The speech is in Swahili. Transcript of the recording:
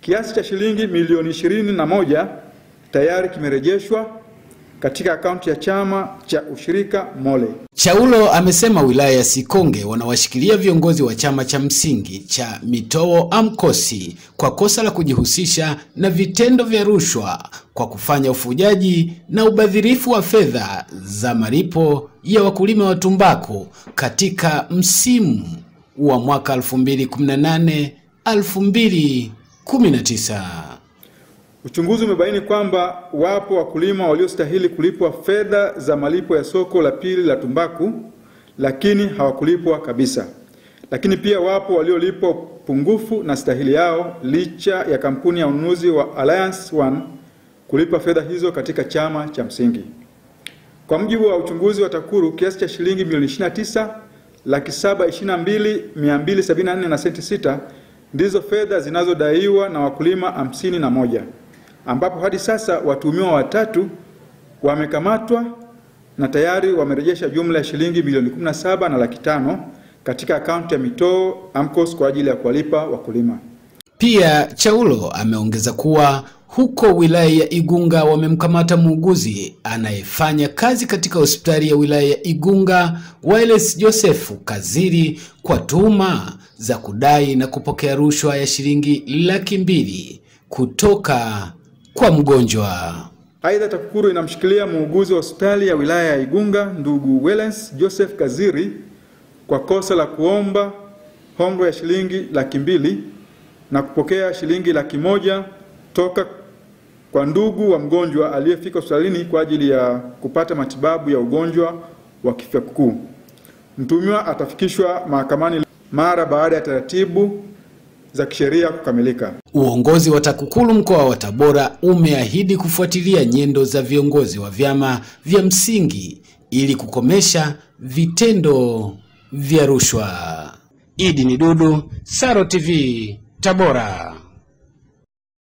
Kiasi cha shilingi milioni ishirini na moja tayari kimerejeshwa katika akaunti ya chama cha ushirika MOLE. Chaulo amesema wilaya ya Sikonge wanawashikilia viongozi wa chama cha msingi cha Mitowo AMCOS kwa kosa la kujihusisha na vitendo vya rushwa kwa kufanya ufujaji na ubadhirifu wa fedha za malipo ya wakulima wa tumbaku katika msimu wa mwaka 2018 2019. Uchunguzi umebaini kwamba wapo wakulima waliostahili kulipwa fedha za malipo ya soko la pili la tumbaku lakini hawakulipwa kabisa. Lakini pia wapo waliolipwa pungufu na stahili yao licha ya kampuni ya ununuzi wa Alliance One kulipa fedha hizo katika chama cha msingi. Kwa mujibu wa uchunguzi wa TAKUKURU, kiasi cha shilingi milioni 29 laki saba ishirini na mbili mia mbili sabini na nne na senti sita ndizo fedha zinazodaiwa na wakulima hamsini na moja ambapo hadi sasa watuhumiwa watatu wamekamatwa na tayari wamerejesha jumla ya shilingi milioni 17 na laki tano katika akaunti ya Mitowo AMCOS kwa ajili ya kuwalipa wakulima. Pia Chaulo ameongeza kuwa huko wilaya ya Igunga wamemkamata muuguzi anayefanya kazi katika hospitali ya wilaya ya Igunga Wailes Joseph Kaziri kwa tuhuma za kudai na kupokea rushwa ya shilingi laki mbili kutoka kwa mgonjwa. Aidha, TAKUKURU inamshikilia muuguzi wa hospitali ya wilaya ya Igunga ndugu Wellens Joseph Kaziri kwa kosa la kuomba hongo ya shilingi laki mbili na kupokea shilingi laki moja toka kwa ndugu wa mgonjwa aliyefika hospitalini kwa ajili ya kupata matibabu ya ugonjwa wa kifua kikuu. Mtuhumiwa atafikishwa mahakamani mara baada ya taratibu za kisheria kukamilika. Uongozi wa TAKUKURU mkoa wa Tabora umeahidi kufuatilia nyendo za viongozi wa vyama vya msingi ili kukomesha vitendo vya rushwa. Idi ni Dudu, Saro TV, Tabora.